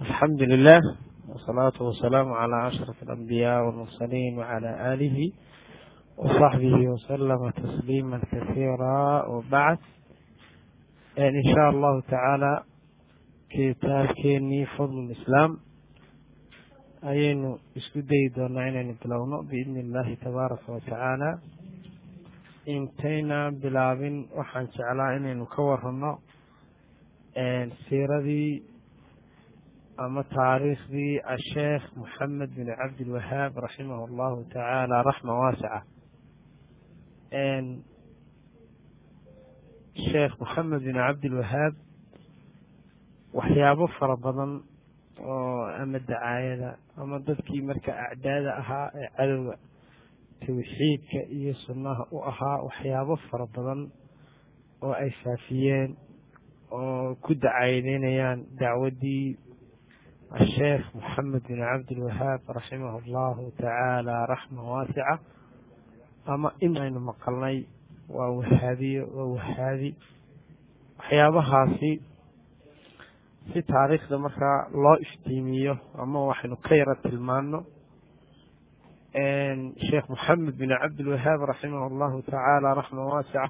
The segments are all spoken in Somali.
alxamdu lilah wsalaatu wasalaamu calaa ashraf alambiyaa walmursaliin wacala aalihi wasaxbihi wasalama tasliima kasiira wabacd insha allahu tacaala kitaabkeenii fadl lislaam ayaynu isku dayi doonaa inaynu bilowno biidni illahi tabaaraka watacaala intayna bilaabin waxaan jeclaa inaynu ka warano siiradii ama taariikhdii asheekh moxamed bin cabdilwahaab raximah allahu tacaala raxma waasica sheekh moxamed bin cabdilwahaab waxyaabo fara badan oo ama dacaayada ama dadkii marka acdaada ahaa ee cadowga tawxiidka iyo sunnaha u ahaa waxyaabo fara badan oo ay faafiyeen oo ku dacaayadeynayaan dacwaddii asheekh moxamed bin cabdilwahaab raximah allahu tacaala raxma waasica ama in aynu maqalnay waa wahaabiyo waa wahaabi waxyaabahaasi si taariikhda markaa loo iftiimiyo ama waxaynu ka yaro tilmaano sheekh moxamed bin cabdilwahaab raximah allahu tacaala raxma waasica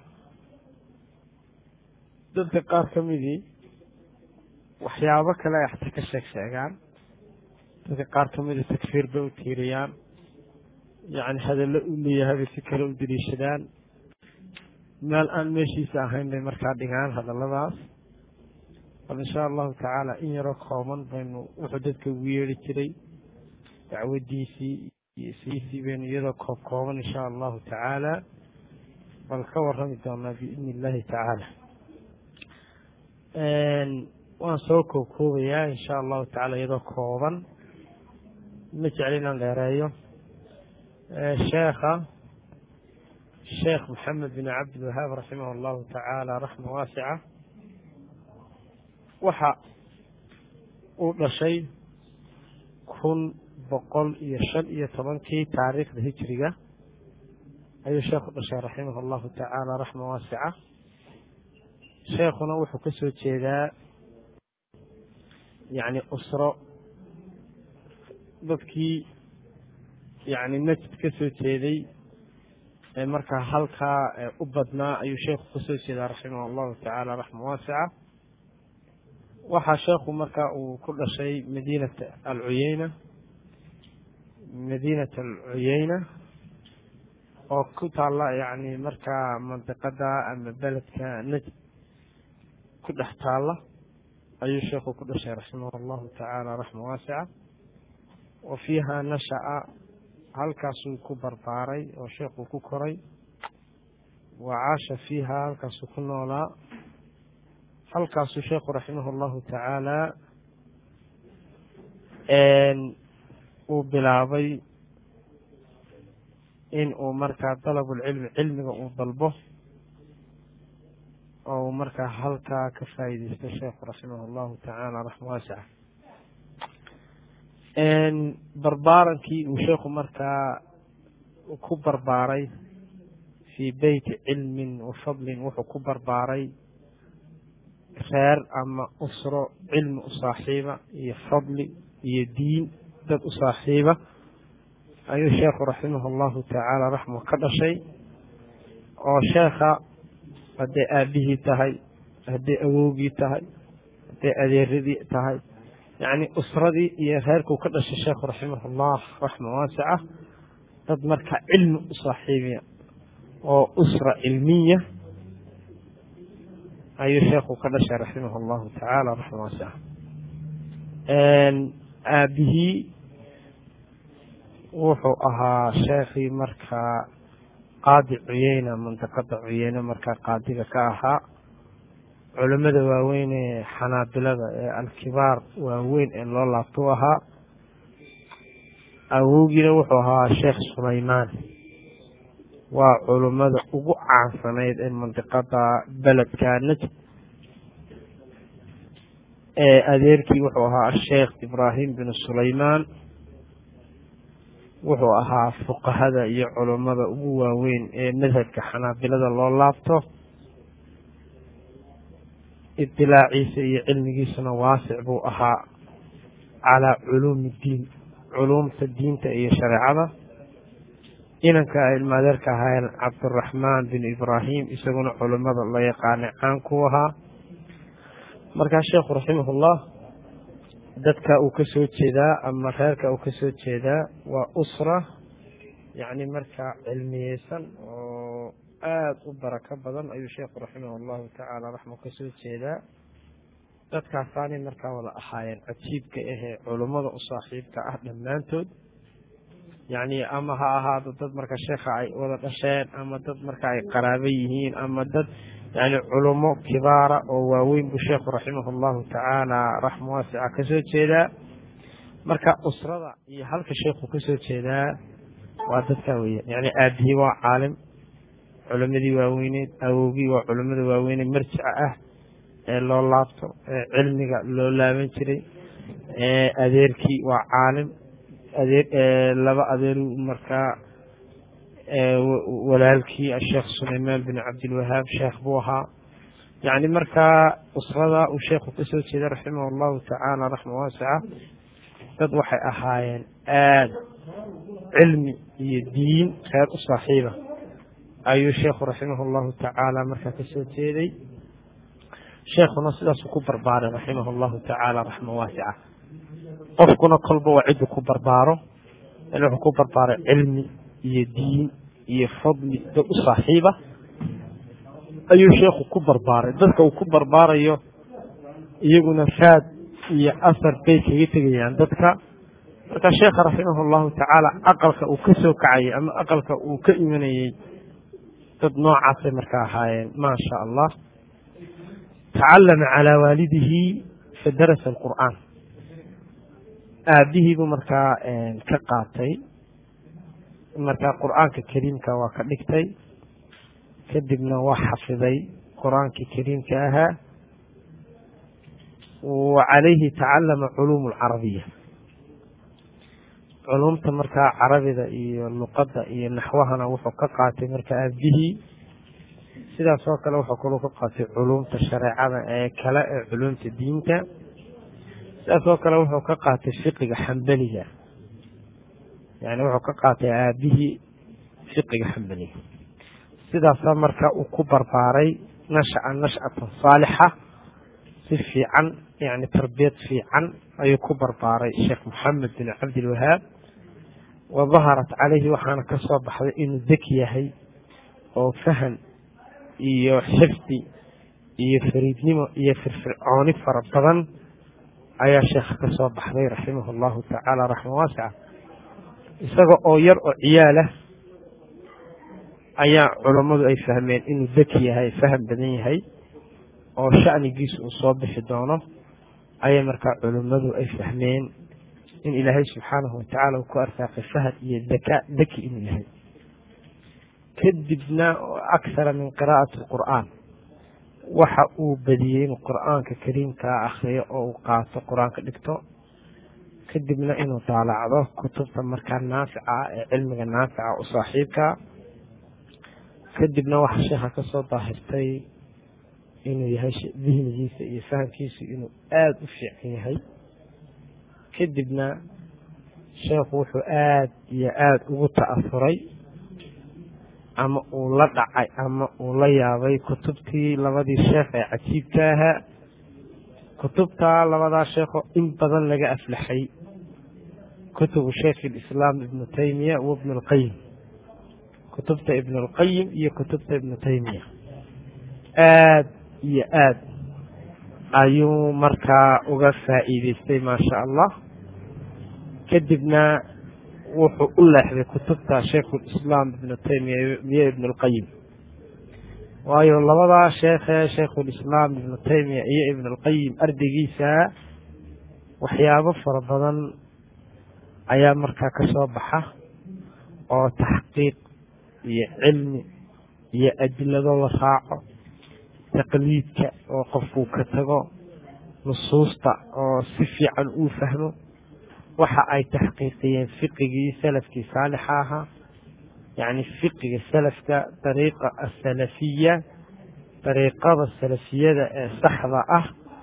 dadka qaar ka midii waxyaabo kale ay xataa ka sheeg sheegaan dadka qaar ka mida takfiir bay u tiiriyaan yacni hadallo u leeyahay bay si kale u daliishadaan meel aan meeshiisa ahayn bay markaa dhigaan hadalladaas bal insha allahu tacaala in yaroo kooban baynu wuxuu dadka ugu yeeri jiray dacwadiisii iyo siisii baynu iyadoo koob kooban insha allahu tacaala bal ka warrami doonaa biidni illahi tacaala waan soo koobkoobayaa insha allahu tacala iyadoo kooban ma jecel inaan dheereeyo sheekha sheekh moxamed bin cabdilwahaab raximah allahu tacaala raxma waasica waxa uu dhashay kun boqol iyo shan iyo tobankii taariikhda hijriga ayuu sheekhu dhashay raximah allahu tacaala raxma waasica sheekhuna wuxuu ka soo jeedaa yacni usro dadkii yacni najd ka soo jeeday ee markaa halkaa u badnaa ayuu sheekhu ka soo jeedaa raximah allahu tacaala raxma waasica waxaa sheekhu markaa uu ku dhashay madiinata alcuyeyna madiinat alcuyeyna oo ku taalla yacni markaa mandiqada ama beledka najd ku dhex taalla ayuu sheekhu ku dhashay raximah allahu tacaala raxma waasica wa fiiha nasha'a halkaasuu ku barbaaray oo sheekhu ku koray wa caasha fiiha halkaasuu ku noolaa halkaasuu sheekhu raximah allahu tacaala uu bilaabay in uu markaa dalabulcilmi cilmiga uu dalbo oo uu markaa halkaa ka faa'iideysto sheekhu raximah allahu tacaala raxma waasica barbaarankii uu sheekhu markaa ku barbaaray fii beyti cilmin wa fadlin wuxuu ku barbaaray reer ama usro cilmi u saaxiiba iyo fadli iyo diin dad u saaxiiba ayuu sheekhu raximah allahu tacaala raxma ka dhashay oo sheekha hadday aabihii tahay hadday awowgii tahay hadday adeeradii tahay yacni usradii iyo reerkuu ka dhashay sheekhu raximah allah raxma waasica dad markaa cilmi u saaxiibiya oo usra cilmiya ayuu sheekhu ka dhashay raximah allahu tacaala raxma waasica aabihii wuxuu ahaa sheekhii markaa qaadi cuyeyna mandiqada cuyeyne markaa qaadiga ka ahaa culimmada waaweyn ee xanaabilada ee alkibaar waaweyn ee loo laabto u ahaa awowgiina wuxuu ahaa sheekh sulaymaan waa culimmada ugu caansanayd ee mandiqada beledka najd ee adeerkii wuxuu ahaa asheekh ibraahim bin sulaymaan wuxuu ahaa fuqahada iyo culummada ugu waaweyn ee madhabka xanaabilada loo laabto idilaaciisa iyo cilmigiisuna waasic buu ahaa calaa culuumi iddiin culuumta diinta iyo shareecada inanka ay ilmaadeerka ahaayeen cabdiraxmaan bin ibraahim isaguna culimmada la yaqaanay caan ku ahaa markaa sheekhu raximahullah dadka uu ka soo jeedaa ama reerka uu ka soo jeedaa waa usra yacni markaa cilmiyeysan oo aada u barako badan ayuu sheekhu raximah allahu tacaala raxma ka soo jeedaa dadkaasaanay markaa wada ahaayeen cajiibka ahee culummada u saaxiibka ah dhammaantood yacni ama ha ahaado dad marka sheekha ay wada dhasheen ama dad marka ay qaraabo yihiin ama dad yani culummo kibaara oo waaweyn buu sheekhu raximah allahu tacaala raxma waasica ka soo jeedaa marka usrada iyo halka sheekhu ka soo jeedaa waa dadka weeyaan yani aabihii waa caalim culimadii waaweyneed awowgii waa culimada waaweyneed marjica ah ee loo laabto ee cilmiga loo laaban jiray adeerkii waa caalim adeer laba adeeru markaa walaalkii asheekh sulaymaan bin cabdilwahaab sheekh buu ahaa yacni markaa usrada uu sheekhu ka soo jeeda raximah allahu tacaala raxma waasica dad waxay ahaayeen aada cilmi iyo diin reer u saaxiiba ayuu sheekhu raximah allahu tacaala markaa ka soo jeeday sheekhuna sidaasuu ku barbaaray raximah allahu tacaala raxma waasica qofkuna kolba waa ciddu ku barbaaro yani wuxuu ku barbaaray cilmi iyo diin iyo fadli dad u saaxiiba ayuu sheekhu ku barbaaray dadka uu ku barbaarayo iyaguna raad iyo asar bay kaga tegayaan dadka marka sheekha raximah allahu tacaala aqalka uu ka soo kacayay ama aqalka uu ka imanayey dad noocaasay markaa ahaayeen maa sha allah tacallama calaa waalidihi fadarasa alqur'aan aabihiibuu markaa ka qaatay markaa qur-aanka kariimka waa ka dhigtay kadibna waa xafiday qur-aankii kariimka ahaa wa calayhi tacallama culuum alcarabiya culuumta markaa carabida iyo luqadda iyo naxwahana wuxuu ka qaatay marka aabihii sidaas oo kale wuxuu kaloo ka qaatay culuumta shareecada ee kale ee culuumta diinta sidaas oo kale wuxuu ka qaatay fiqiga xambeliga yani wuxuu ka qaatay aabihii fiqiga xambeliga sidaasaa marka uu ku barbaaray nasha'a nash'atan saalixa si fiican yani tarbiyad fiican ayuu ku barbaaray sheekh moxamed bin cabdilwahaab wa daharat calayhi waxaana ka soo baxday inuu deki yahay oo fahan iyo xifdi iyo fariidnimo iyo firfircooni fara badan ayaa sheekha ka soo baxday raximah allahu tacaala raxma waasica isaga oo yar oo ciyaalah ayaa culammadu ay fahmeen inuu deki yahay faham badan yahay oo sha'nigiisa uu soo bixi doono ayay markaa culummadu ay fahmeen in ilaahay subxaanahu watacaala uu ku arsaaqay fahad iyo daka deki inuu yahay kadibna akhara min qiraa'ati alqur'aan waxa uu badiyey inuu qur'aanka kariimkaa akhriyo oo uu qaato qur-aanka dhigto kadibna inuu daalacdo kutubta markaa naafica ah ee cilmiga naafica u saaxiibkaa kadibna waxa sheekha ka soo daahirtay inuu yahay dihnigiisa iyo fahamkiisu inuu aada u fiican yahay kadibna sheekhu wuxuu aada iyo aada ugu ta'afuray ama uu la dhacay ama uu la yaabay kutubtii labadii sheekh ee cajiibka ahaa kutubtaa labadaa sheekoo in badan laga aflaxay kutubu sheekh ilislaam ibnu taymiya wa ibnu lqayim kutubta ibnu lqayim iyo kutubta ibnu taymiya aad iyo aad ayuu markaa uga faa'iideystay maasha allah kadibna wuxuu u leexday kutubta shaykhulislaam ibnu taymiya iyo ibnu lqayim waayo labadaa sheekhee shaykhulislaam ibnu taymiya iyo ibnu lqayim ardaygiisa waxyaabo fara badan ayaa markaa ka soo baxa oo taxqiiq iyo cilmi iyo adilado la raaco taqliidka oo qofkuu ka tago nusuusta oo si fiican uu fahmo waxa ay taxqiiqiyeen fiqigii salafkii saalixa ahaa yacni fiqiga salafka dariiqa asalafiya dariiqada salafiyada ee saxda ah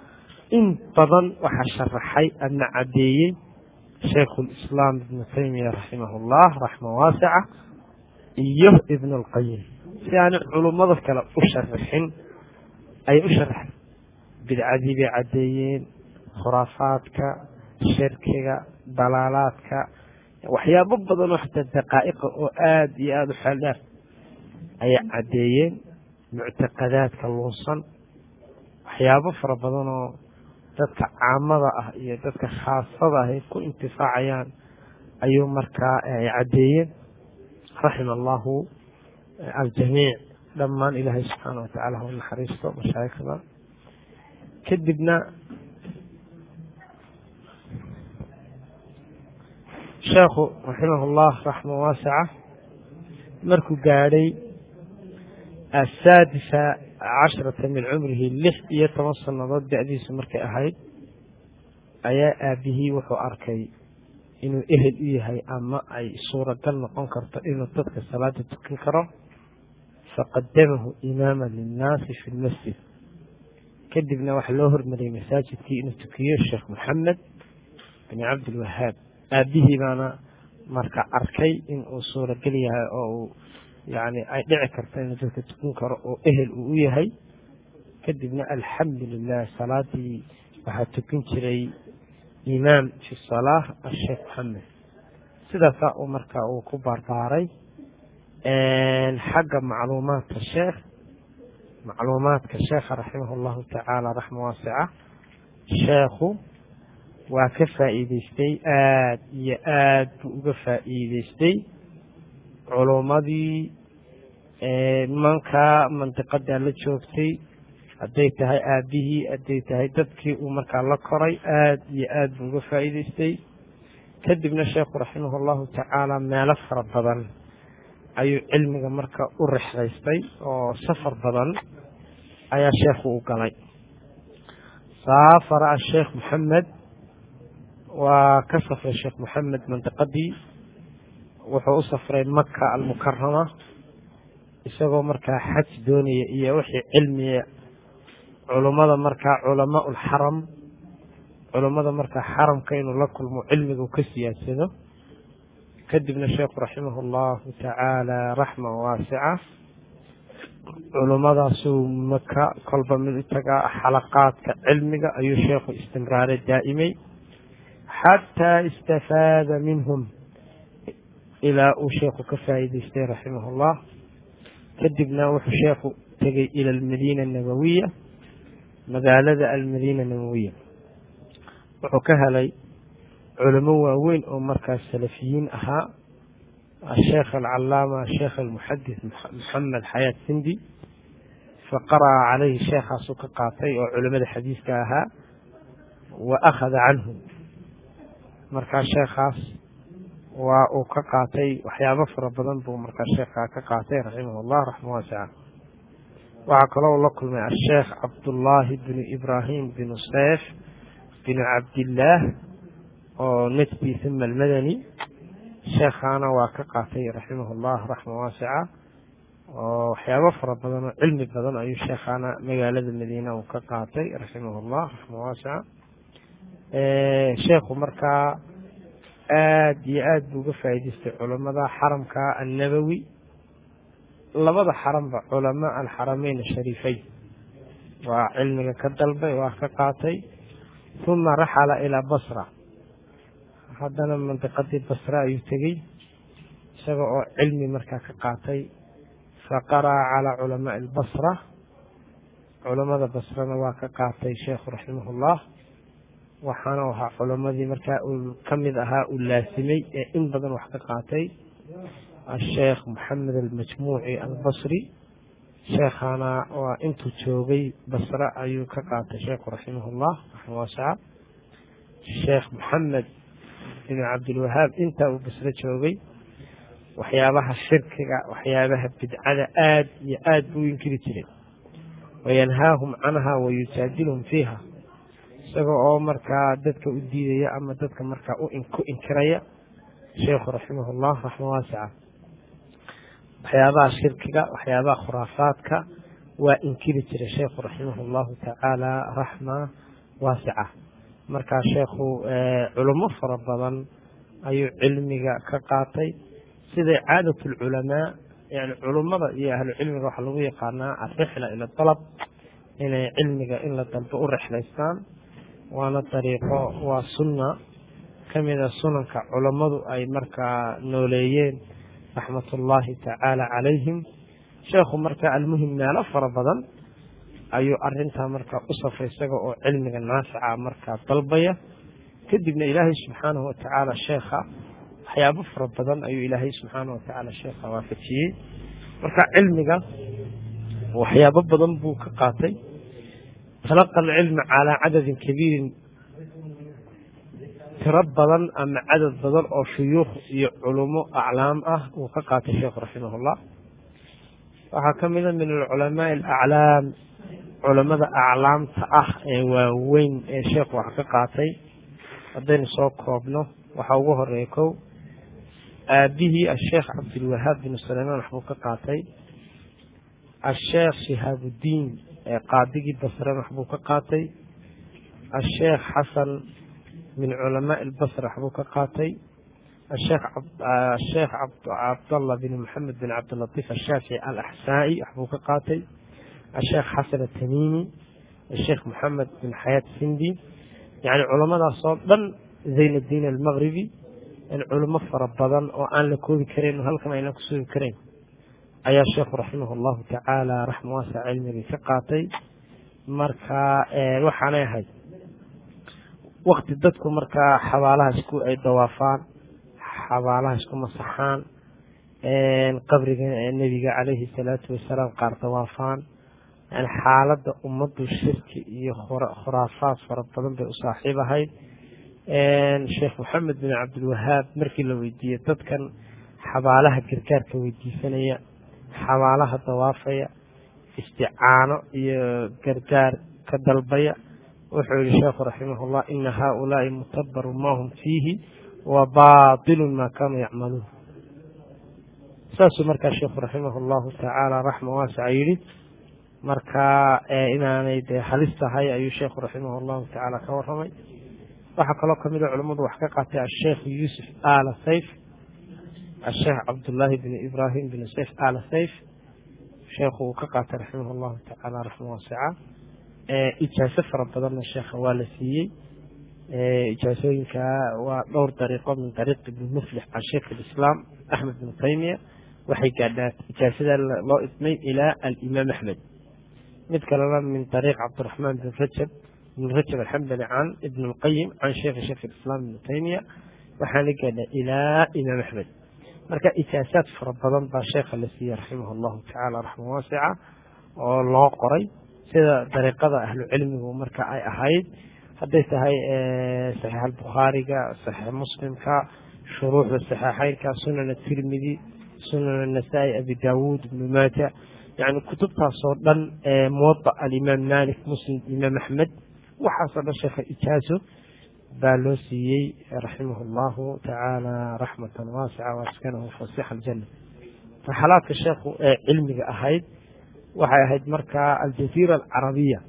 in badan waxaa sharaxay ama caddeeyey shaykhu lislaam ibnu taymiya raximah llah raxma waasica iyo ibn اlqayim si aanay culummada kale u sharaxin ayay u sharaxeen bidcadii bay caddeeyeen khuraafaadka shirkiga dalaalaadka waxyaabo badan oo xataa daqaa'iqa oo aada iyo aada u xeeldheer ayay caddeeyeen muctaqadaadka lunsan waxyaabo fara badan oo dadka caamada ah iyo dadka khaasada ah ay ku intifaacayaan ayuu markaa ay caddeeyeen raxima allahu aljamiic dhammaan ilaahay subxaana watacaala ha u naxariisto mashaayikhda kadibna sheekhu raximah llah raxma waasica markuu gaadhay asaadisa cashrata min cumrihi lix iyo toban sannadood da-diisu markay ahayd ayaa aabihii wuxuu arkay inuu ehel u yahay ama ay suuragal noqon karto inuu dadka salaada tukan karo faqadamahu imaama linnaasi fi lmasjid kadibna waxaa loo hormariyey masaajidkii inuu tukiyo sheekh moxamed bin cabdilwahaab aabihii baana marka arkay in uu suuragal yahay oo uu yani ay dhici karto inuu dadka tukan karo oo ehel uu u yahay kadibna alxamdu lilah salaadii waxaa tukan jiray imaam fi salaa asheekh moxamed sidaasaa uu marka uu ku barbaaray xagga macluumaadka sheekh macluumaadka sheekha raximah llahu tacaala raxma waasica sheekhu waa ka faa'iideystay aada iyo aad buu uga faa'iideystay culummadii nimanka mandiqadaa la joogtay hadday tahay aabihii hadday tahay dadkii uu markaa la koray aada iyo aad buu uga faa'iideystay kadibna sheekhu raximah allahu tacaala meelo fara badan ayuu cilmiga marka u rexdaystay oo safar badan ayaa sheekhu u galay saafara asheekh moxamed waa ka safray sheekh moxamed mandiqadii wuxuu u safray maka almukarama isagoo markaa xaj doonaya iyo wixii cilmiga culummada markaa culamaa ulxaram culummada markaa xaramka inuu la kulmo cilmiga uu ka siyaadsado kadibna sheekhu raximah allahu tacaala raxma waasica culummadaasuu maka kolba mid u tagaa xalaqaadka cilmiga ayuu sheekhu istimraaray daa'imay xataa istafaada minhum ilaa uu sheekhu ka faa'iideystay raximah llah kadibna wuxuu sheekhu tegay ila almadiina nabawiya magaalada almadiina nabawiya wuxuu ka helay culamo waaweyn oo markaas salafiyiin ahaa asheekh alcalaama sheekh almuxadis moxamed xayaat sindi faqara'a calayhi sheekhaasuu ka qaatay oo culamada xadiiska ahaa wa akhada canhu markaa sheekhaas waa uu ka qaatay waxyaabo fara badan buu markaa sheekhaa ka qaatay raximah llah raxma waasica waxaa kaloo la kulmay asheekh cabdullaahi binu ibraahim binu seyf binu cabdillaah oo najdi huma almadani sheekhaana waa ka qaatay raximah llah raxma waasica oo waxyaabo fara badan oo cilmi badan ayuu sheekhaana magaalada madiina uu ka qaatay raximah llah raxma waasica sheekhu markaa aada iyo aada buu uga faa'iidaystay culamada xaramka annabowi labada xaramba culamaa alxarameyn ashariifeyn waa cilmiga ka dalbay waa ka qaatay uma raxala ilaa basra haddana mandiqadii basra ayuu tegey isaga oo cilmi markaa ka qaatay faqara'a calaa culamaai albasra culamada basrana waa ka qaatay sheekhu raximah llah waxaana ahaa culamadii markaa uu ka mid ahaa uu laasimay ee in badan wax ka qaatay asheekh moxamed almajmuuci albasri sheekhaana waa intuu joogay basre ayuu ka qaatay sheekhu raximah llah raxma waasica sheekh moxamed bin cabdilwahaab intaa uu basre joogay waxyaabaha shirkiga waxyaabaha bidcada aada iyo aada buu inkiri jiray wayanhaahum canha wayujaadilhum fiiha isaga oo markaa dadka u diidaya ama dadka markaa ku inkiraya sheekhu raximah llah raxma waasica waxyaabaha shirkiga waxyaabaha khuraafaadka waa inkiri jiray sheekhu raximah llahu tacaala raxma waasica markaa sheekhu culamo fara badan ayuu cilmiga ka qaatay siday caadat lculamaa yani culummada iyo ahlu cilmiga waxaa lagu yaqaanaa alrixla ila dalab inay cilmiga in la dalbo u rexlaystaan waana dariiqo waa sunna kamida sunanka culammadu ay markaa nooleeyeen raxmat ullaahi tacaala calayhim sheekhu markaa almuhim meelo fara badan ayuu arintaa markaa u safray isaga oo cilmiga naafica markaa dalbaya kadibna ilaahay subxaanahu watacaala sheekha waxyaabo fara badan ayuu ilaahay subxaanahu watacaala sheekha waafajiyey marka cilmiga waxyaabo badan buu ka qaatay talaqa alcilma calaa cadadin kabiirin tiro badan ama cadad badan oo shuyuukh iyo culumo aclaam ah uu ka qaatay sheekhu raximahullah waxaa ka mida min alculamaai alaclaam culamada aclaamta ah ee waaweyn ee sheekhu wax ka qaatay haddaynu soo koobno waxaa ugu horeeya kow aabihii asheekh cabdilwahaab bin sulaymaan waxbuu ka qaatay asheekh shihaabudiin ee qaadigii basren waxbuu ka qaatay asheekh xasan min culamaai lbasra waxbuu ka qaatay asheekh cabdallah bin maxamed bin cabdilatiif ashaafici alaxsaa'i waxbuu ka qaatay asheekh xasan atamiimi asheekh moxamed bin xayaat sindi yani culamadaas oo dhan zayn addiin almaqribi culamo fara badan oo aan la koobi karayn oo halkan aynan ku sugi karayn ayaa sheekhu raximah allahu tacaala raxma waasa cilmigii ka qaatay marka waxaanay ahayd wakti dadku markaa xabaalaha isku ay dawaafaan xabaalaha isku masaxaan qabriga nebiga calayhi salaatu wasalaam qaar dawaafaan yani xaaladda ummaddu shirki iyo khuraafaad fara badan bay u saaxiib ahayd sheekh moxamed bin cabdilwahaab markii la weydiiyey dadkan xabaalaha gargaarka weydiisanaya xabaalaha dawaafaya isticaano iyo gargaar ka dalbaya wuxuu yihi sheekhu raximahullah ina haaulaai mutabaru ma hum fiihi wa batilun maa kaanuu yacmaluun saasuu markaa sheekhu raximah llahu tacaala raxma waasaca yidhi marka inaanay dee halis tahay ayuu sheekhu raximah llahu tacaala ka waramay waxaa kaloo kamid a culammadu wax ka qaatay asheekh yuusuf ala sayf asheekh cabdullaahi bin ibrahim bin sayf ala sayf sheekhu uu ka qaatay raximah llahu tacaala raxma waasica ijaaso fara badanna sheekha waa la siiyey ijaasooyinka waa dhowr dariiqo min dariiq ibni muflix can sheikh alislaam axmed bin taymiya waxay gaadhaan ijaasada loo idmay ilaa alimaam axmed mid kalena min dariiq cabdiraxmaan bin rajab ibn rajab alxambali can ibn lqayim can sheikhi sheikh alislaam ibn taymiya waxaana gaadhaa ilaa imaam axmed marka ijaasaad fara badan baa sheekha la siiyey raximah allahu tacaala raxma waasica oo loo qoray sida dariiqada ahlu cilmigu marka ay ahayd hadday tahay saxiix albukhaariga saxiix muslimka shuruuxda saxiixeynka sunan atirmidi sunan anasaa'i abi daawuud ibnu maaja yani kutubtaasoo dhan muwada alimaam malik muslim imaam axmed waxaasoo dhan sheekha ijaaso baa loo siiyey raximah allahu tacaala raxmatan waasica waaskanahu fasixa aljana raxalaadka sheekhu ee cilmiga ahayd waxay ahayd markaa aljaziira alcarabiya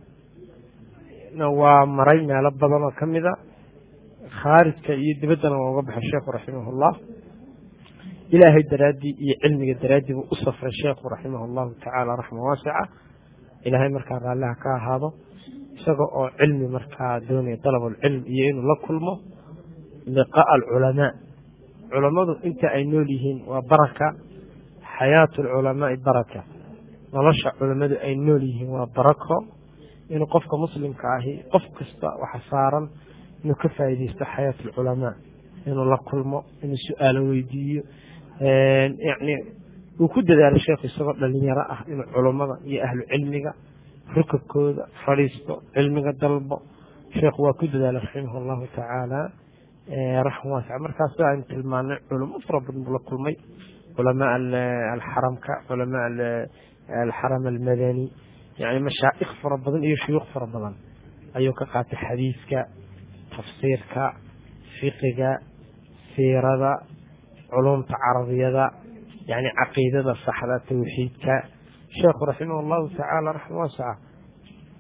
waa maray meelo badan oo kamid a khaarijka iyo dibaddana waa uga baxay sheekhu raximahullah ilaahay daraaddii iyo cilmiga daraaddii buu u safray sheekhu raximah allahu tacaala raxma waasica ilaahay markaa raalliha ka ahaado isaga oo cilmi markaa doonaya dalabulcilm iyo inuu la kulmo liqaa alculamaa culammadu inta ay nool yihiin waa baraka xayaatu alculamaai baraka nolosha culammadu ay nool yihiin waa barako inuu qofka muslimka ahi qof kasta waxa saaran inuu ka faa'iidaysto xayaat alculamaa inuu la kulmo inuu su-aalo weydiiyo yani uu ku dadaalo sheekhu isagoo dhalinyaro ah inuu culummada iyo ahlu cilmiga rukabkooda fadhiisto cilmiga dalbo sheekhu waa ku dadaalay raximah allahu tacaala raxma waasica markaas aynu tilmaanay culamo fara badan buu la kulmay culamaa alxaramka culamaa alxaram almadani yani mashaa'ikh fara badan iyo shuyuukh fara badan ayuu ka qaatay xadiiska tafsiirka fiqiga siirada culumta carabiyada yani caqiidada saxda tawxiidka sheekhu raximah allahu tacaala raxma waasica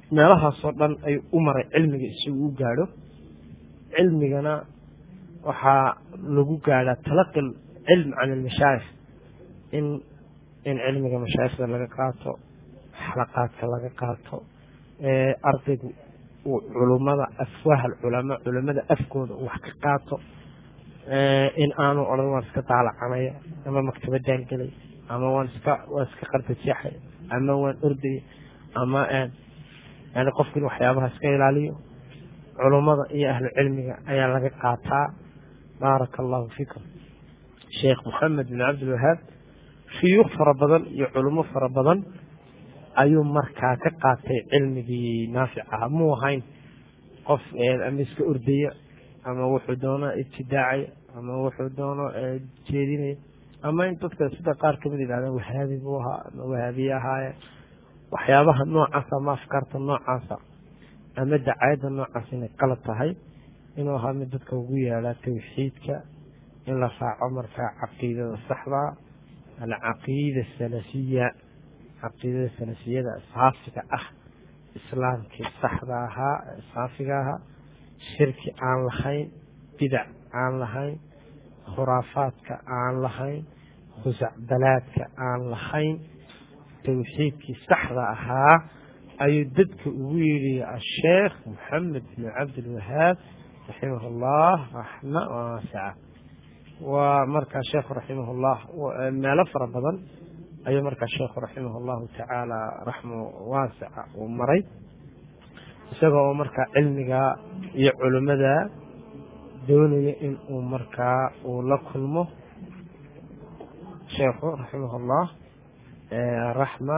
meelahaasoo dhan ayuu u maray cilmiga isagu u gaadho cilmigana waxaa lagu gaadhaa talaqi cilm can almashaayikh in in cilmiga mashaayikhda laga qaato xalaqaadka laga qaato ardaygu uu culummada afwaah alculamaa culamada afkooda uu wax ka qaato in aanu odhan waan iska daalacanaya ama maktabadaan gelay ama waan iska waan iska qardajeexay ama waan ordaya ama yani qofku in waxyaabaha iska ilaaliyo culummada iyo ahlu cilmiga ayaa laga qaataa baaraka allahu fiikum sheekh moxamed bin cabdilwahaab shuyuukh fara badan iyo culummo fara badan ayuu markaa ka qaatay cilmigii naafic aha muu ahayn qof ama iska ordaya ama wuxuu doono ibtidaacaya ama wuxuu doono jeedinaya ama in dadka sida qaar kamid yidhahdaan wahaabi buu ahaa ama wahaabiye ahaaye waxyaabaha noocaasa ama afkaarta noocaasa ama dacayadda noocaas inay qalad tahay inuu ahaa mid dadka ugu yeedhaa tawxiidka in la raaco markaa caqiidada saxda alcaqiida salafiya caqiidada salafiyada saafiga ah islaamkii saxda ahaa saafiga ahaa shirki aan lahayn bidac aan lahayn khuraafaadka aan lahayn khusacbalaadka aan lahayn tawxiidkii saxda ahaa ayuu dadka ugu yidhi asheekh moxamed bin cabdilwahaab raximah allah raxma waasica waa markaa sheekhu raximah llah meelo fara badan ayuu markaa sheekhu raximah allahu tacaala raxma waasica uu maray isagoo oo markaa cilmiga iyo culimmada doonaya in uu markaa uu la kulmo sheekhu raximah llah raxma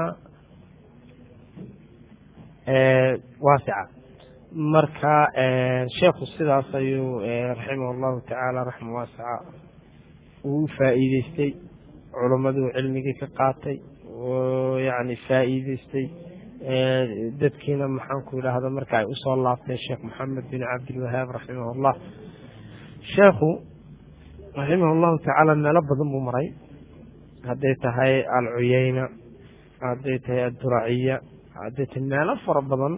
waasica marka sheekhu sidaas ayuu raximah allahu tacaala raxma waasica uu u faa'iideystay culimmaduu cilmigii ka qaatay oo yacni faa'iideystay dadkiina maxaanku idhaahda marka ay usoo laabtay sheekh moxamed bin cabdilwahaab raximah allah sheekhu raximah allahu tacaala meelo badan buu maray hadday tahay alcuyeyna hadday tahay adduraciya hadday tahay meelo fara badan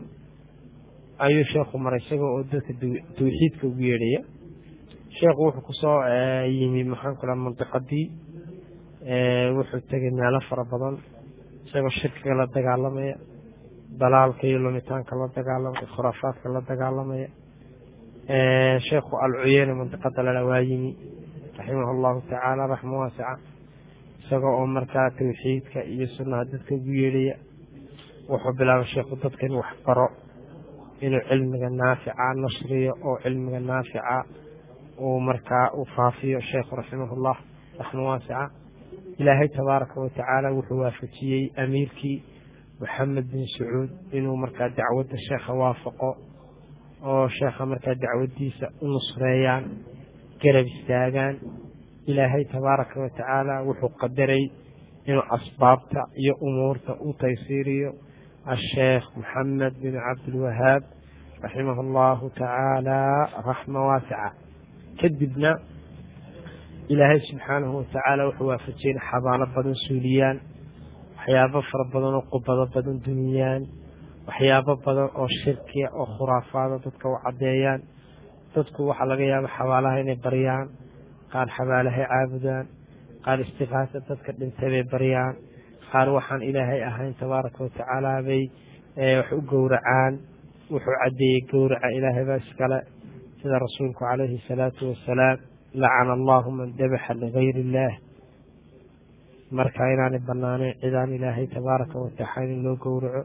ayuu sheekhu maray isaga oo dadka tawxiidka ugu yeedhaya sheekhu wuxuu kusoo yimi maxaanku dhaha mandiqadii wuxuu tegay meelo fara badan isagoo shirkiga la dagaalamaya dalaalka iyo lumitaanka la dagaalamaya khuraafaadka la dagaalamaya sheekhu alcuyeyna mandiqada lala waa yimi raximah allahu tacaala raxma waasica isagoo oo markaa tawxiidka iyo sunnaha dadka ugu yeedhaya wuxuu bilaabay sheekhu dadka in wax baro inuu cilmiga naafica nashriyo oo cilmiga naafica uu markaa u faafiyo sheekhu raximahullah raxma waasica ilaahay tabaaraka wa tacaala wuxuu waafajiyey amiirkii moxamed bin sacuud inuu markaa dacwadda sheekha waafaqo oo sheekha markaa dacwaddiisa u nusreeyaan garab istaagaan ilaahay tabaaraka wa tacaala wuxuu qadaray inuu asbaabta iyo umuurta u taysiiriyo asheekh moxamed bin cabdilwahaab raximah allahu tacaala raxma waasica kadibna ilaahay subxaanahu watacaala wuxuu waafajiyey in xabaalo badan suuliyaan waxyaabo fara badan oo qubado badan duniyaan waxyaabo badan oo shirkiya oo khuraafaada dadka u caddeeyaan dadku waxaa laga yaaba xabaalaha inay baryaan qaar xabaalahay caabudaan qaar istikaasa dadka dhintay bay baryaan qaar waxaan ilaahay ahayn tabaaraka watacaala bay wax u gowracaan wuxuu caddeeyey gowraca ilaahay baa iskale sida rasuulku calayhi salaatu wasalaam lacana allahu man dabaxa ligayr illaah marka inaanay banaanayn cidaan ilaahay tabaaraka watacaala in loo gowraco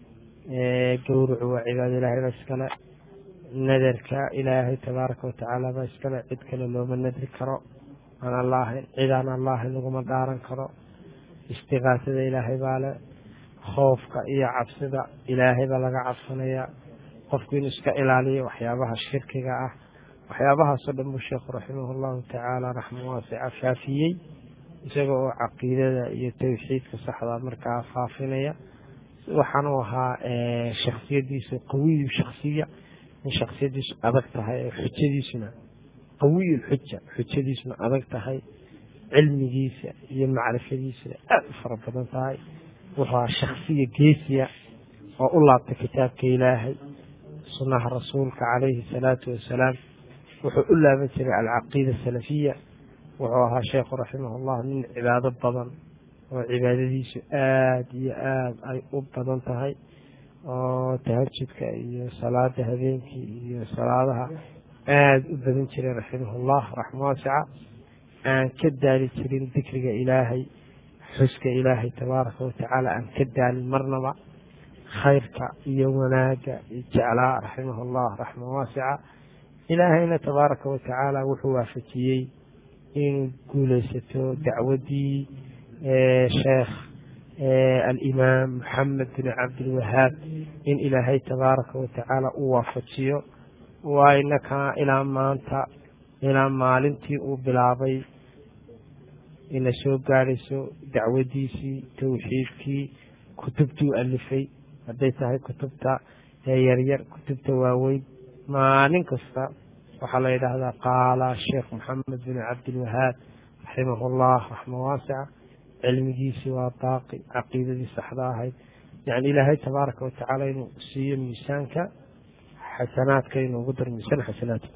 gowracu waa cibaado ilaahay baa iskale nadarka ilaahay tabaaraka watacaala baa iskale cid kale looma nadri karo aan alla ahayn cid aan alla ahayn laguma dhaaran karo istikaasada ilaahay baa le khoofka iyo cabsida ilaahay baa laga cabsanayaa qofku inuu iska ilaaliyo waxyaabaha shirkiga ah waxyaabahaasoo dhan buu sheekhu raximah allahu tacaala raxma waasica faafiyey isaga oo caqiidada iyo tawxiidka saxda markaa faafinaya waxaanu ahaa shaksiyadiisa qawiyu shaksiya in shaksiyadiisu adag tahay xujadiisuna qawiyu lxuja xujadiisuna adag tahay cilmigiisa iyo macrifadiisuna aada u fara badan tahay wuxuu ahaa shaksiya geesiya oo u laabtay kitaabka ilaahay sunnaha rasuulka calayhi salaatu wasalaam wuxuu u laaban jiray alcaqiida salafiya wuxuu ahaa sheekhu raximahullah nin cibaado badan oo cibaadadiisu aada iyo aada ay u badan tahay oo tahajudka iyo salaada habeenkii iyo salaadaha aada u badan jiray raximahullah raxma waasica aan ka daali jirin dikriga ilaahay xuska ilaahay tabaaraka watacaala aan ka daalin marnaba khayrka iyo wanaaga jeclaa raximahullah raxma waasica ilaahayna tabaaraka watacaala wuxuu waafajiyey inuu guulaysato dacwadii sheekh alimaam maxamed bin cabdilwahaab in ilaahay tabaaraka watacaala u waafajiyo waynaka ilaa maanta ilaa maalintii uu bilaabay ina soo gaadhayso dacwadiisii tawxiidkii kutubtii u alifay hadday tahay kutubta yaryar kutubta waaweyn maalin kasta waxaa la yidhaahdaa qaala sheekh maxamed bin cabdilwahaab raximahullah raxma waasica cilmigiisii waa baaqi caqiidadii saxda ahayd yani ilaahay tabaaraka watacaala inuu siiyo miisaanka xasanaadka inuu ugu daro miisaan xasanaadka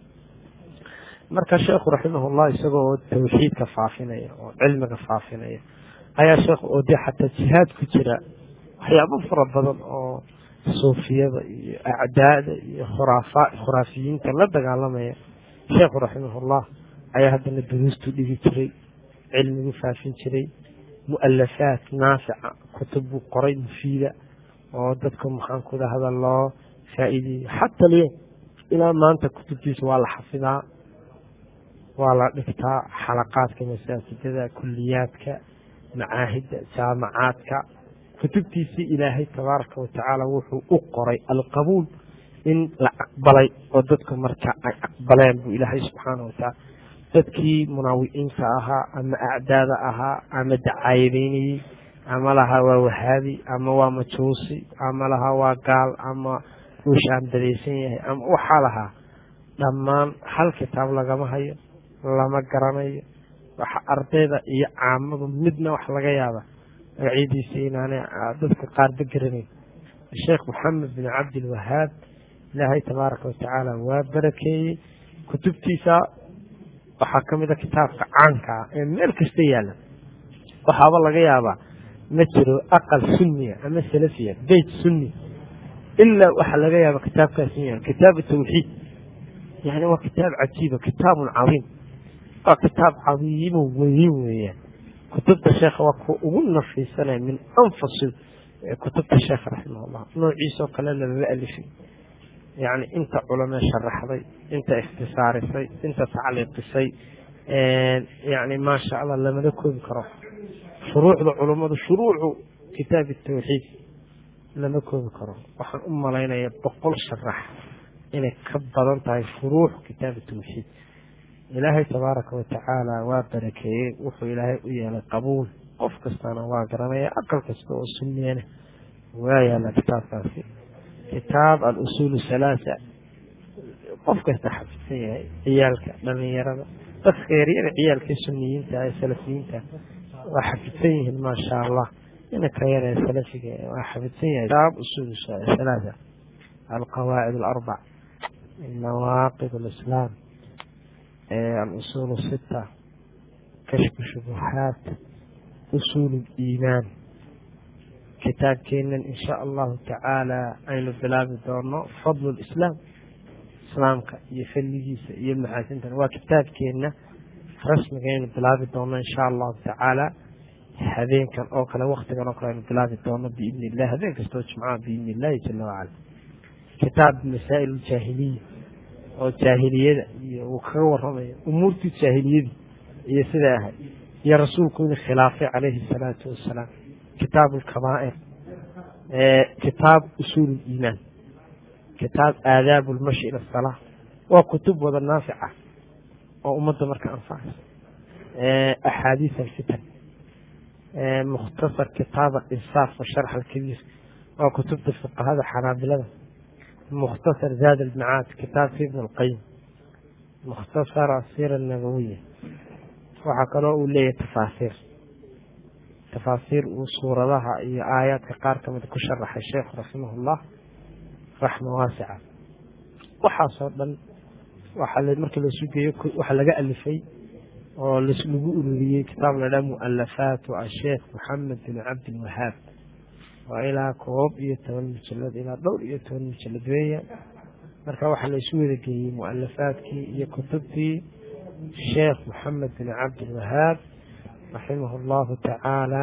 marka sheekhu raximahullah isagoo oo tawxiidka faafinaya oo cilmiga faafinaya ayaa sheekh oo dee xataa jihaad ku jira waxyaabo fara badan oo suufiyada iyo acdaada iyo khuraafa khuraafiyiinta la dagaalamaya sheekhu raximahullah ayaa haddana duruustu dhigi jiray cilmigu faafin jiray mualafaat naafica kutub buu qoray mufiida oo dadka maxaan ku dhahda loo faa'iideeyo xata alyowm ilaa maanta kutubtiisa waa la xafidaa waa la dhigtaa xalaqaadka masaajidada kuliyaadka macaahidda jaamacaadka kutubtiisii ilaahay tabaaraka watacaala wuxuu u qoray alqabuul in la aqbalay oo dadku marka ay aqbaleen buu ilaahay subxaana watacaala dadkii munaawiciinta ahaa ama acdaada ahaa ama dacaayadeynayey ama lahaa waa wahaabi ama waa majuusi ama lahaa waa gaal ama uu shaambadaysan yahay ama waxaa lahaa dhammaan hal kitaab lagama hayo lama garanayo waxa ardayda iyo caamadu midna wax laga yaaba magacyadiisa inaanay dadka qaarba garanayn sheekh maxamed bin cabdilwahaab ilaahay tabaaraka watacaala waa barakeeyey kutubtiisa waxaa ka mid a kitaabka caanka ah ee meel kasta yaalla waxaaba laga yaabaa ma jiro aqal sunniya ama salafiya beyt sunni ilaa waxaa laga yaaba kitaabkaas in yaal kitaabu tawxiid yani waa kitaab cajiiba kitaabun cadiim waa kitaab cadiimo weyn weeyaan kutubta sheekha waa kuwa ugu nafiisanaya min anfasil kutubta sheekha raximahullah noociisoo kale lamama alifin yani inta culamee sharaxday inta ikhtisaarisay inta tacliiqisay yani maasha allah lamada koobi karo shuruucda culummadu shuruucu kitaabi tawxiid lama koobi karo waxaan u malaynaya boqol sharax inay ka badan tahay shuruux kitaabi tawxiid ilaahay tabaaraka watacaala waa barakeeyey wuxuu ilaahay u yeelay qabuul qof kastana waa garanaya aqal kasta oo sunniyana waa yaala kitaabkaasi kitaab alusuul halaasa qof kasta xafidsan yahay ciyaalka dhalinyarada dadka yaryara ciyaalka suniyiinta ee salafiyiinta waa xafidsan yihiin maasha allah inaka yar ee salafiga waa xafidsan yahay kitaab usuul halaasa alqawaacid alarbac nawaaqid alislaam alusuul sita kashfu shubuhaat usuul liimaan kitaabkeenan insha allahu tacaala aynu bilaabi doono fadlu lislaam islaamka iyo fadligiisa iyo maxaasintan waa kitaabkeenna rasmiga aynu bilaabi doono insha allahu tacaala habeenkan oo kale waktigan oo kale aynu bilaabi doono biidni illah habeen kastoo jimcaha biidni illahi jala wacala kitaab masaa'il jaahiliya oo jaahiliyada iyo uu kaga waramayo umuurtii jaahiliyadii iyo siday ahayd iyo rasuulku inuu khilaafay calayhi salaatu wasalaam kitaab alkabaa'ir kitaab usuul liimaan kitaab aadaab lmashi ila asalaa waa kutub wada naafica oo ummadda marka anfacaysa axaadiis alfitan mukhtasar kitaab alinsaaf washarx alkabiir waa kutubta fuqahada xanaabilada mukhtasar zaad almacaad kitaabka ibn alqayim mukhtasar asira nabawiya waxaa kaloo uu leeyahay tafaasiir tafaasiir uu suuradaha iyo aayaadka qaar kamida ku sharaxay sheekhu raximahullah raxma waasica waxaasoo dhan waxaa markii lasu geeyo waxaa laga alifay oo lagu ururiyey kitaab ladhaa mualafaatu asheekh maxamed bin cabdilwahaab waa ilaa koob iyo toban mujalad ilaa dhowr iyo toban mujalad weeya marka waxaa laysu wada geeyey mualafaadkii iyo kutubtii sheekh maxamed bin cabdilwahaab raximah allahu tacaala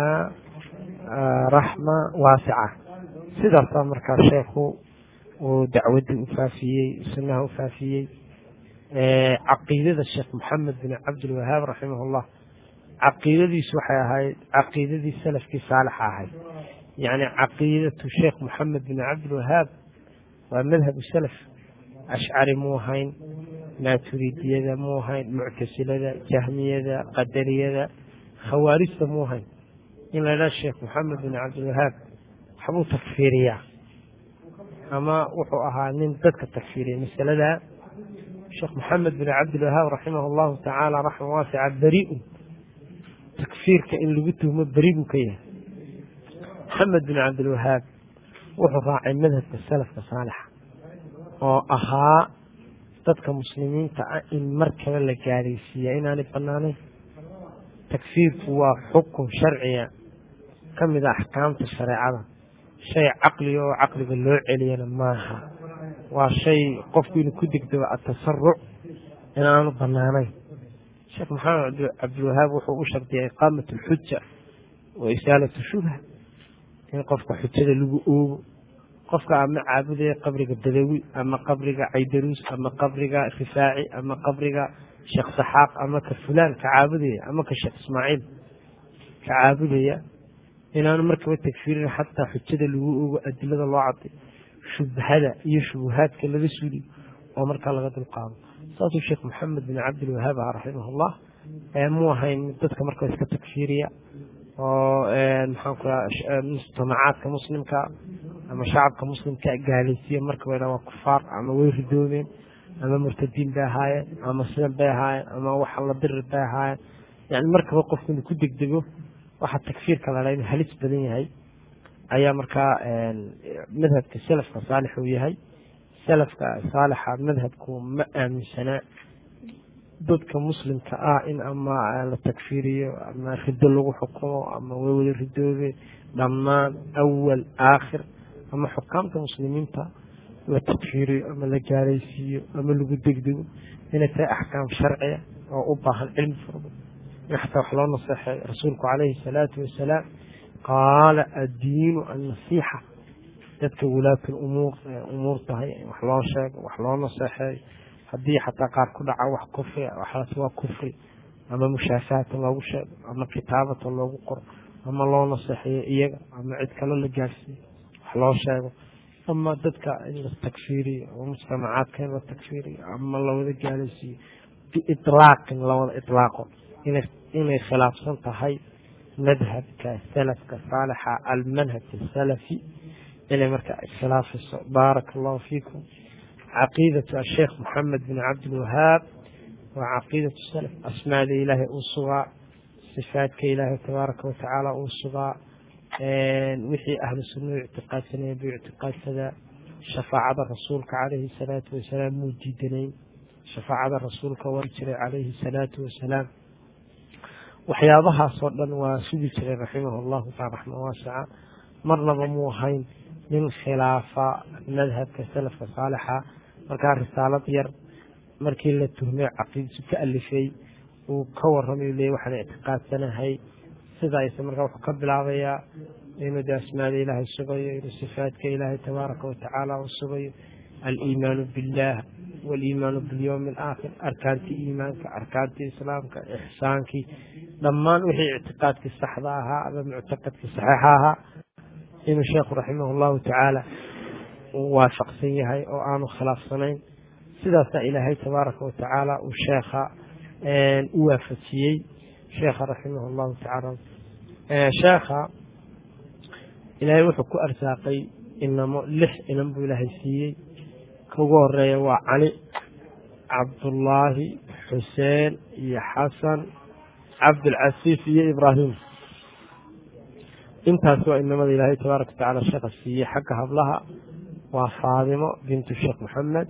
raxma waasica sidaasaa markaa sheekhu uu dacwadii u faafiyey sunaha u faafiyey caqiidada sheekh maxamed bin cabdilwahaab raximah llah caqiidadiisu waxay ahayd caqiidadii salafkii saalixa ahayd yacni caqiidatu sheekh maxamed bin cabdilwahaab waa madhabu salaf ashcari muu ahayn maaturidiyada muu ahayn muctasilada jahmiyada qadariyada khawaarijta muu ahayn in la ydhaha sheekh maxamed bin cabdilwahaab waxbuu takfiiriyaa ama wuxuu ahaa nin dadka takfiiriya masalada sheekh maxamed bin cabdilwahaab raximah allahu tacaala raxma waasica beriun takfiirka in lagu tuhmo beri buu ka yahay maxamed bin cabdilwahaab wuxuu raacay madhabka salafka saalixa oo ahaa dadka muslimiinta ah in mar kale la gaadhaysiiya inaanay banaanayn takfiirku waa xukun sharciga ka mid a axkaamta shareecada shay caqliga oo caqliga loo celiyana maaha waa shay qofku inuu ku degdego atasaruc inaanu banaanayn sheekh maxamed cabdilwahaab wuxuu u shardiyay iqaamat alxuja wa isaalatu shubha in qofka xujada lagu oogo qofka ama caabudaya qabriga badawi ama qabriga caydaruus ama qabriga rifaaci ama qabriga sheekh saxaaq ama ka fulaan ka caabudaya ama ka sheekh ismaaciil ka caabudaya inaanu markaba tagfiirin xataa xujada lagu ogo adilada loo caday shubhada iyo shubuhaadka laga suliyo oo markaa laga dulqaado saasuu sheekh maxamed bin cabdilwahaab ah raximahullah muu ahayn dadka markaa iska tagfiiriya oo maxaanku mujtamacaadka muslimka ama shacabka muslimka gaalaysiya markaba waa kufaar ama way ridoobeen ama murtadiin bay ahaayeen ama sidan bay ahaayeen ama waxa la dirir bay ahaayeen yani markaba qofku inuu ku degdego waxa takfiirka la inu halis badan yahay ayaa markaa madhabka salafka saalix uu yahay salafka saalixa madhabku ma aaminsanaa dadka muslimka ah in ama la takfiiriyo ama rido lagu xukumo ama way wada ridoobe dhammaan awal aakhir ama xukaamta muslimiinta la takfiiriyo ama la gaaraysiiyo ama lagu degdego inay tahay axkaam sharciya oo u baahan cilmi furba in xataa wax loo naseexeeyo rasuulku calayhi salaatu wasalaam qaala addiinu annasiixa dadka wulaatul umuur umuur tahay wax loo sheego wax loo naseexeeyo haddii xataa qaar ku dhaca wax kufri waxaas waa kufri ama mushaafaatan loogu sheego ama kitaabatan loogu qoro ama loo naseexeeyo iyaga ama cid kale la gaarsiiyo wax loo sheego ama dadka in la takfiiriyo ama mujtamacaadka in la takfiiriyo ama lawada gaalaysiiyo biitlaaqin lawada itlaaqo inay khilaafsan tahay madhabka salafka saalixa almanhaj asalafi inay marka iskhilaafayso baaraka allahu fiikum caqiidatu asheekh maxamed bin cabdilwahaab waa caqiidatu salaf asmaada ilaahay uu sugaa sifaadka ilaahay tabaaraka watacaala uu sugaa wixii ahlu sunnahu ictiqaadsanaya buu ictiqaadsadaa shafaacada rasuulka calayhi salaatu wasalaam muu diidanayn shafaacada rasuulka war jiray calayhi salaatu wasalaam waxyaabahaasoo dhan waa sugi jiray raximahu allahu taala raxma waasica marnaba muu ahayn nin khilaafa madhabka salafka saalixa markaa risaalad yar markii la tuhmay caqiidsu ka alifay uu ka warramay leey waxaan ictiqaadsanahay sidaas markaa wuxuu ka bilaabayaa inuu de asmaada ilaahay sugayo inuu sifaadka ilaahay tabaaraka watacaala uu sugayo aliimaanu billah waliimaanu bilyowmi alaakhir arkaantii iimaanka arkaantii islaamka ixsaankii dhammaan wixii ictiqaadkii saxda ahaa ama muctaqadkii saxiixa ahaa inuu sheekhu raximah allahu tacaala uu waafaqsan yahay oo aanu khilaafsanayn sidaasaa ilaahay tabaaraka watacaala uu sheekha u waafajiyey sheekha raximah allahu tacaala sheekha ilaahay wuxuu ku arsaaqay inamo lix inan buu ilaahay siiyey ka ugu horeeya waa cali cabdullaahi xuseen iyo xasan cabdulcasiif iyo ibraahim intaas waa inamada ilaahay tabaaraka watacaala sheekha siiyey xagga hablaha waa faadimo bintu sheekh maxamed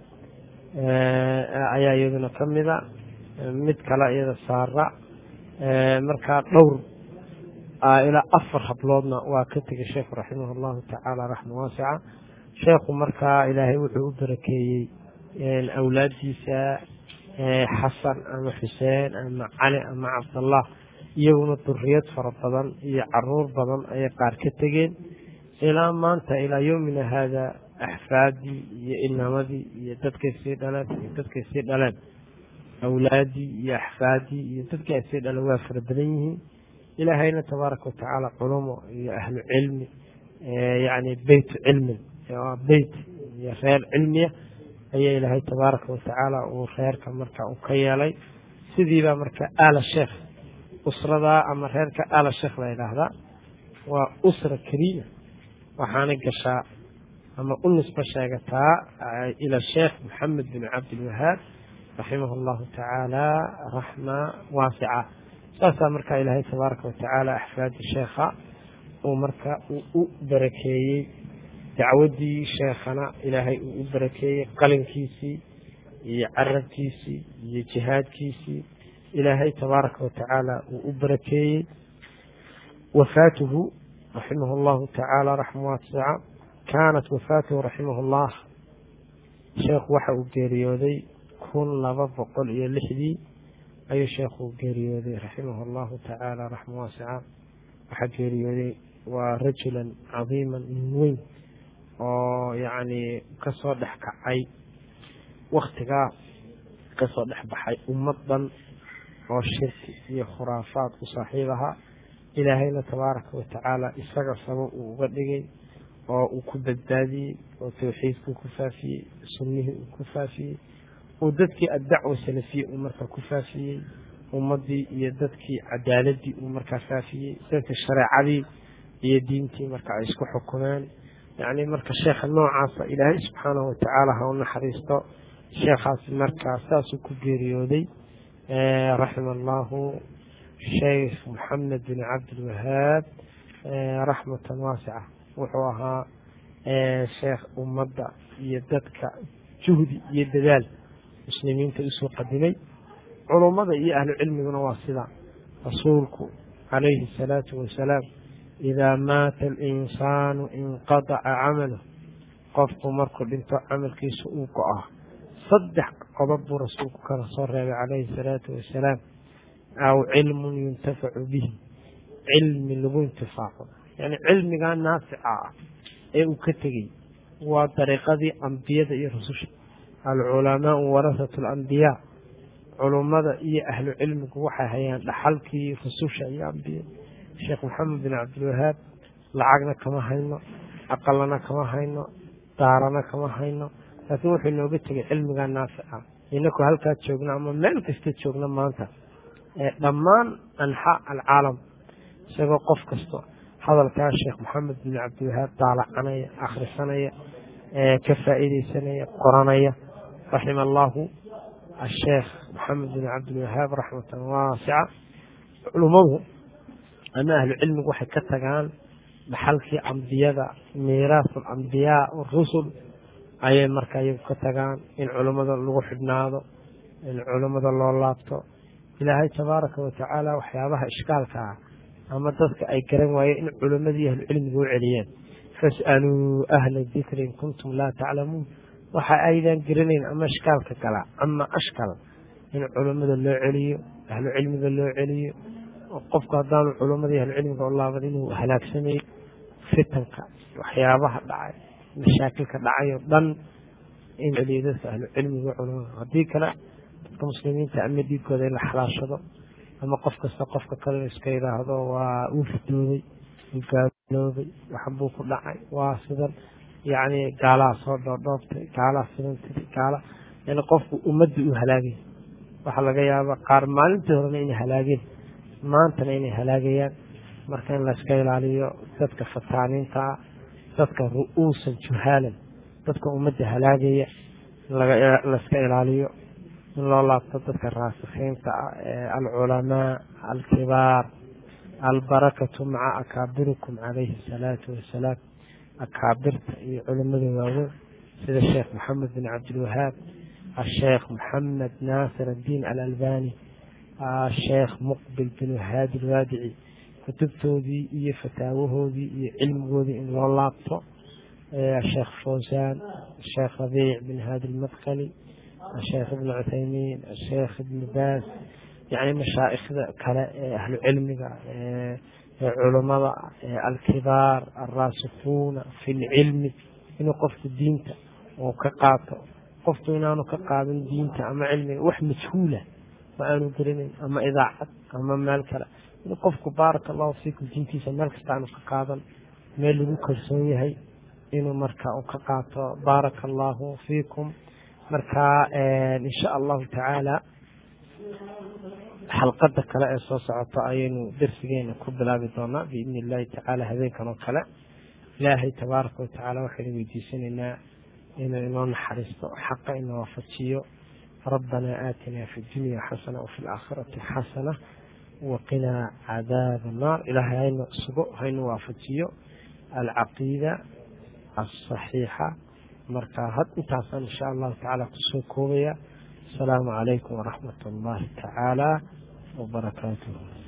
ayaa iyaduna ka mida mid kale iyada saara markaa dhowr ilaa afar habloodna waa ka tegay sheekhu raximah allahu tacaala raxma waasica sheekhu markaa ilaahay wuxuu u barakeeyey awlaaddiisa xasan ama xuseen ama cali ama cabdallah iyaguna duriyad fara badan iyo caruur badan ayay qaar ka tegeen ilaa maanta ilaa yowmina haada axfaadii iyo inamadii iyo dadkay sii dhaleen iyo dadkay sii dhaleen awlaadii iyo axfaadii iyo dadkii ay sii dhaleen waa fara badan yihiin ilaahayna tabaaraka watacaala culumo iyo ahlu cilmi yani beytu cilmin beyt iyo reer cilmiya ayaa ilaahay tabaaraka watacaala uu reerka marka uu ka yeelay sidiibaa marka aala sheekh usradaa ama reerka aala sheekh la yidhaahdaa waa usra kariima waxaanay gashaa ama u nisbo sheegataa ila sheekh maxamed bin cabdilwahaab raximah allahu tacaala raxma waasica saasaa marka ilaahay tabaaraka watacaala axfaadi sheekha uu marka uu u barakeeyey dacwadii sheekhana ilaahay uu u barakeeyey qalinkiisii iyo carabkiisii iyo jihaadkiisii ilaahay tabaaraka watacaala uu u barakeeyey wafaatuhu raximah allahu tacaala raxma waasica kaanat wafaatuhu raximah allah sheekhu waxa uu geeriyooday kun laba boqol iyo lixdii ayuu sheekhu geeriyooday raximah allahu tacaala raxma waasica waxaa geeriyooday waa rajulan cadiiman nin weyn oo yacni kasoo dhex kacay waktigaa kasoo dhex baxay ummad dhan oo shirki iyo khuraafaad u saaxiib ahaa ilaahayna tabaaraka watacaala isaga sabab uu uga dhigay oo uu ku badbaadiyey oo tawxiidkuu ku faafiyey sunnihii uu ku faafiyey uu dadkii addacwa salafiye uu markaa ku faafiyey ummaddii iyo dadkii cadaaladii uu markaa faafiyey dadka shareecadii iyo diintii marka ay isku xukumeen yacni marka sheekha noocaasa ilaahay subxaanahu watacaala ha u naxariisto sheekhaasi markaa saasuu ku geeriyooday raxima allahu sheikh maxamed bin cabdilwahaab raxmatan waasica wuxuu ahaa sheekh ummadda iyo dadka juhdi iyo dadaal muslimiinta usoo qadimay culummada iyo ahlu cilmiguna waa sida rasuulku calayhi asalaatu wasalaam idaa maata alinsaanu inqadaca camaluh qofku markuu dhinto camalkiisa uu go-a saddex qodob buu rasuulku kala soo reebay calayhi asalaatu wasalaam aw cilmun yuntafacu bihi cilmi lagu intifaaco yani cilmigaa naafica ah ee uu ka tegey waa dariiqadii ambiyada iyo rususha alculamaau warasatu alambiyaa culummada iyo ahlu cilmigu waxay hayaan dhaxalkii rususha iyo ambiyada sheekh maxamed bin cabdilwahaab lacagna kama hayno aqalana kama hayno daarana kama hayno laakiin wuxuu inooga tegay cilmigaa naafica inaku halkaa joogna ama meel kasta joogna maanta dhammaan anxaa alcaalam isagoo qof kasto hadalkaa sheekh maxamed bin cabdiwahaab daalacanaya akhrisanaya ka faa'iideysanaya qoranaya raxima allahu asheekh maxamed bin cabdilwahaab raxmatan waasica culummadu ama ahlu cilmigu waxay ka tagaan dhaxalkii ambiyada miiraasu alambiyaa warusul ayay marka iyagu ka tagaan in culummada lagu xidhnaado in culummada loo laabto ilaahay tabaaraka watacaala waxyaabaha ishkaalka ah ama dadka ay garan waayeen in culimmadii ahlu cilmiga u celiyeen fas'aluu ahla dikri in kuntum laa taclamuun waxa aydan garanayn ama ishkaalka gala ama ashkal in culummada loo celiyo ahlu cilmiga loo celiyo qofku haddaanu culummadii ahlu cilmiga u laaban inuu halaagsamay fitanka waxyaabaha dhacay mashaakilka dhacay oo dhan in celiyo dadka ahlu cilmiga culamada haddii kale dadka muslimiinta ama dhiigkooda in la xalaashado ama qof kasta qofka kale iska yidhaahdo waa uu fidoobay uu gaaloobay waxbuu ku dhacay waa sidan yacni gaalaha soo dhoodhoobtay gaalaha sidan tiri gaala yani qofku ummadda uu halaagay waxaa laga yaabaa qaar maalintii horena inay halaageen maantana inay halaagayaan marka in layska ilaaliyo dadka fataaniinta ah dadka ru'uusan juhaalan dadka ummadda halaagaya layska ilaaliyo in loo laabto dadka raasikiinta ah ee alculamaa alkibaar albarakatu maca akaabirikum calayhi asalaatu wasalaam akaabirta iyo culimada waaweyn sida sheekh maxamed bin cabdilwahaab asheekh maxamed naasir addiin alalbani asheekh muqbil bin haadi alwaadici kutubtoodii iyo fataawahoodii iyo cilmigoodii in loo laabto asheekh fawsaan asheekh rabiic bin haadi almadkali asheekh ibn cuthaymiin asheekh ibn baas yani mashaa'ikhda kale ee ahlu cilmiga ee culummada alkibaar alraasikuuna fi lcilmi inuu qofku diinta uu ka qaato qofku inaanu ka qaadan diinta ama cilmiga wax majhuula ma aanu gelinayn ama idaacad ama meel kale inuu qofku baaraka allahu fiikum diintiisa meel kasta aanu ka qaadan meel lagu kalsoon yahay inuu marka uu ka qaato baaraka allahu fiikum marka insha allahu tacaala xalqada kale ee soo socota ayaynu darsigeena ku bilaabi doonaa biidni illahi tacaala habeenkan oo kale ilaahay tabaaraka watacaala waxaynu weydiisanaynaa inuu inoo naxariisto xaqa inoo waafajiyo rabbanaa aatinaa fi dunya xasana wafi laakhirati xasana waqinaa cadaaba annaar ilaahay haynu sugo haynu waafajiyo alcaqiida alsaxiixa marka had intaasaan insha allahu tacaala kusoo koobaya asalaamu calaykum waraxmat allahi tacaala wabarakaatuh